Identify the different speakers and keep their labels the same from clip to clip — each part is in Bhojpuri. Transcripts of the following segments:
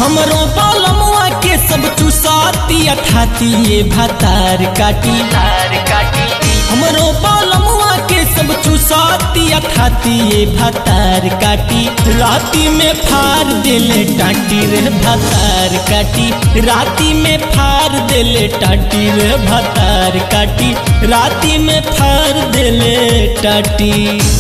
Speaker 1: हमरो बालमुआ के सब चुसाती अठाती ये भातार काटी
Speaker 2: तार काटी
Speaker 1: हमरो बालमुआ के सब चुसाती अठाती ये भातार काटी राती में फार दिले टाटी रे भातार काटी राती में फार दिले टाटी रे भातार काटी राती में फार दिले टाटी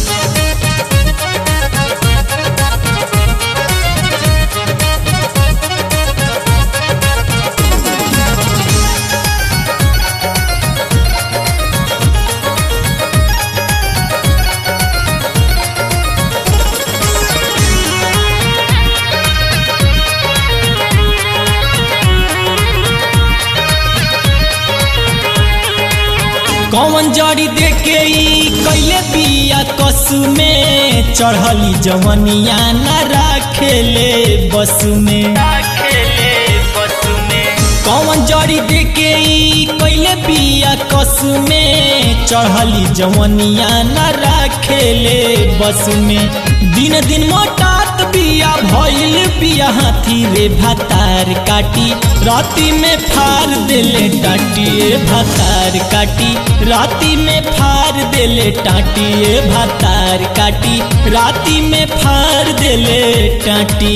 Speaker 1: कौन जड़ी देके ई कैले बिया कसु में चढ़ली जवनिया न राखेले बस में
Speaker 2: खेले बस में
Speaker 1: कौन जड़ी देके ई कैले बिया कसु में चढ़ली जवनिया न राखेले बस में दिन दिन मोटात बिया भइल बिया हाथी रे भातार काटी राती में फार देले टाटी ए भातार काटी राती में फार देले टाटी ए भातार काटी राती में फार देले टाटी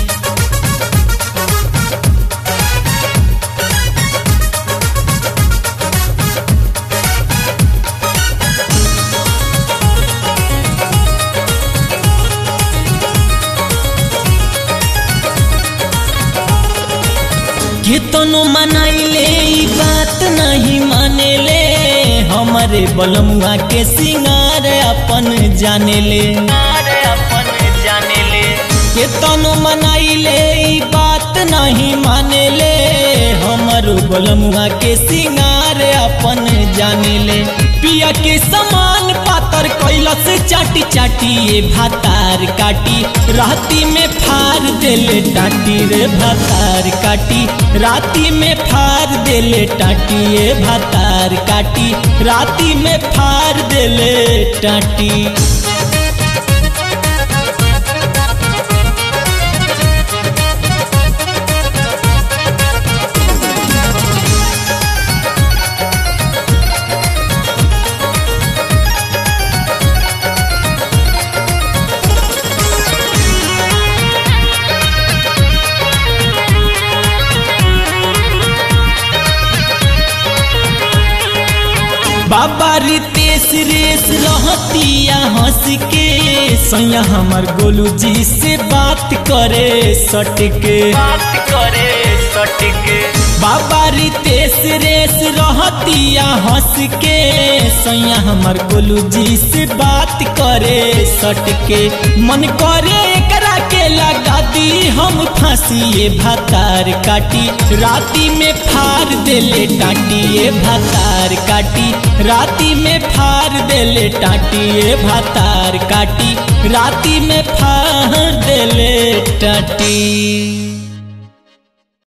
Speaker 1: कितनो मनाइले ई बात नहीं मानेले हमारे बलमुआ के सिंगार अपन जानेले
Speaker 2: तार अपन जाने ले
Speaker 1: कितनो मनाइले ई बात नहीं मानेले हमारो बलमुआ के सिंगार अपन जानेले पिया के समान पातर कैलस चाटी चाटी ये भातार काटी राती में फार देले टाटी रे भातार काटी राती में फार देले टाटी ये भातार काटी राती में फार देले टाटी बाबा रितेश रेस रहतिया हंस के सैया हमर गोलू जी से बात करे सट के
Speaker 2: बात करे सटके
Speaker 1: बाबा रितेश रेस रहतिया हंस के सैया हमर गोलू जी से बात करे सट के मन करे एकरा के लगा दी हम फांसी ये भातार काटी राती में फार देले टाटी ये भातार काटी राती में फार देले टाटी ये भातार काटी राती में फार देले टाटी